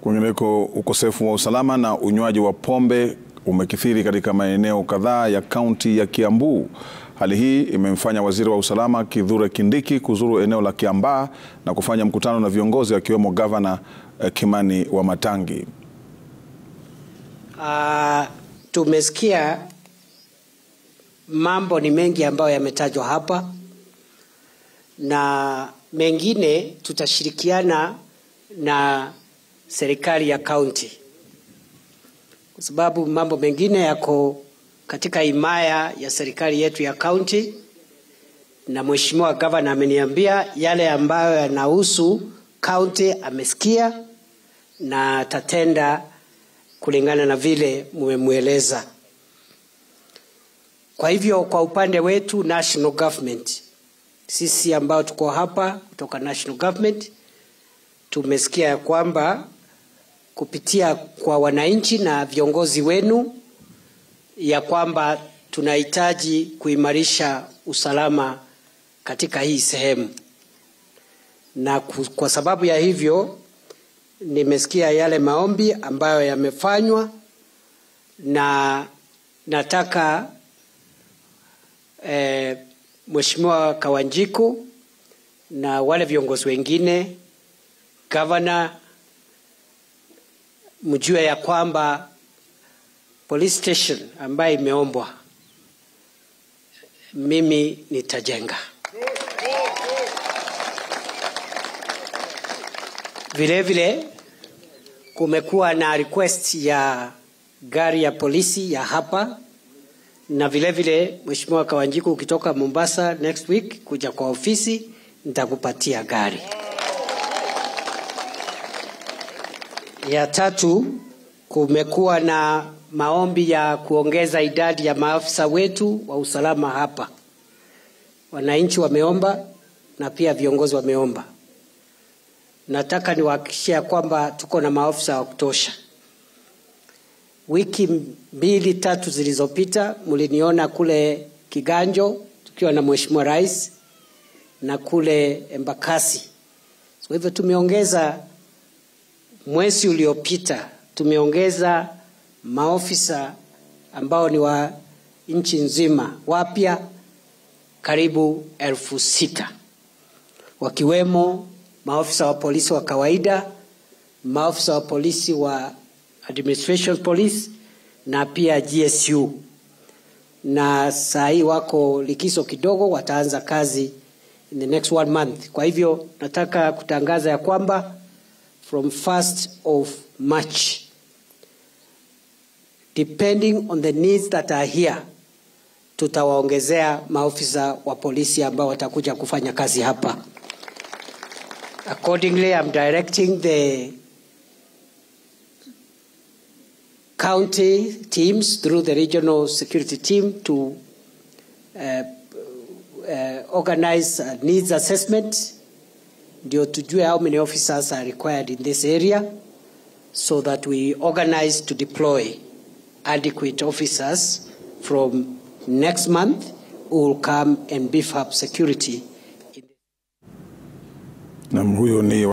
Kwingineko, ukosefu wa usalama na unywaji wa pombe umekithiri katika maeneo kadhaa ya kaunti ya Kiambu. Hali hii imemfanya waziri wa usalama Kithure Kindiki kuzuru eneo la Kiambaa na kufanya mkutano na viongozi akiwemo gavana eh, Kimani Wamatangi. Uh, tumesikia mambo ni mengi ambayo yametajwa hapa na mengine tutashirikiana na serikali ya kaunti, kwa sababu mambo mengine yako katika himaya ya serikali yetu ya kaunti, na mheshimiwa gavana ameniambia yale ambayo yanahusu kaunti amesikia na atatenda kulingana na vile mmemweleza. Kwa hivyo kwa upande wetu national government, sisi ambao tuko hapa kutoka national government tumesikia ya kwamba kupitia kwa wananchi na viongozi wenu ya kwamba tunahitaji kuimarisha usalama katika hii sehemu, na kwa sababu ya hivyo nimesikia yale maombi ambayo yamefanywa na nataka eh, Mheshimiwa Kawanjiku na wale viongozi wengine, gavana, mjue ya kwamba police station ambayo imeombwa mimi nitajenga. Vile vile kumekuwa na request ya gari ya polisi ya hapa na vile vile Mheshimiwa Kawanjiku, ukitoka Mombasa next week kuja kwa ofisi, nitakupatia gari. Ya tatu, kumekuwa na maombi ya kuongeza idadi ya maafisa wetu wa usalama hapa. Wananchi wameomba na pia viongozi wameomba. Nataka niwahakikishie kwamba tuko na maafisa wa kutosha. Wiki mbili tatu zilizopita mliniona kule Kiganjo tukiwa na Mheshimiwa Rais na kule Embakasi. Kwa hivyo tumeongeza, mwezi uliopita tumeongeza maofisa ambao ni wa nchi nzima wapya karibu elfu sita wakiwemo maofisa wa polisi wa kawaida, maofisa wa polisi wa administration police na pia GSU, na saa hii wako likizo kidogo, wataanza kazi in the next one month. Kwa hivyo nataka kutangaza ya kwamba from 1st of March depending on the needs that are here, tutawaongezea maofisa wa polisi ambao watakuja kufanya kazi hapa. Accordingly, I'm directing the county teams through the regional security team to uh, uh, organize a needs assessment ndio tujue how many officers are required in this area so that we organize to deploy adequate officers from next month who will come and beef up security. Na huyo ni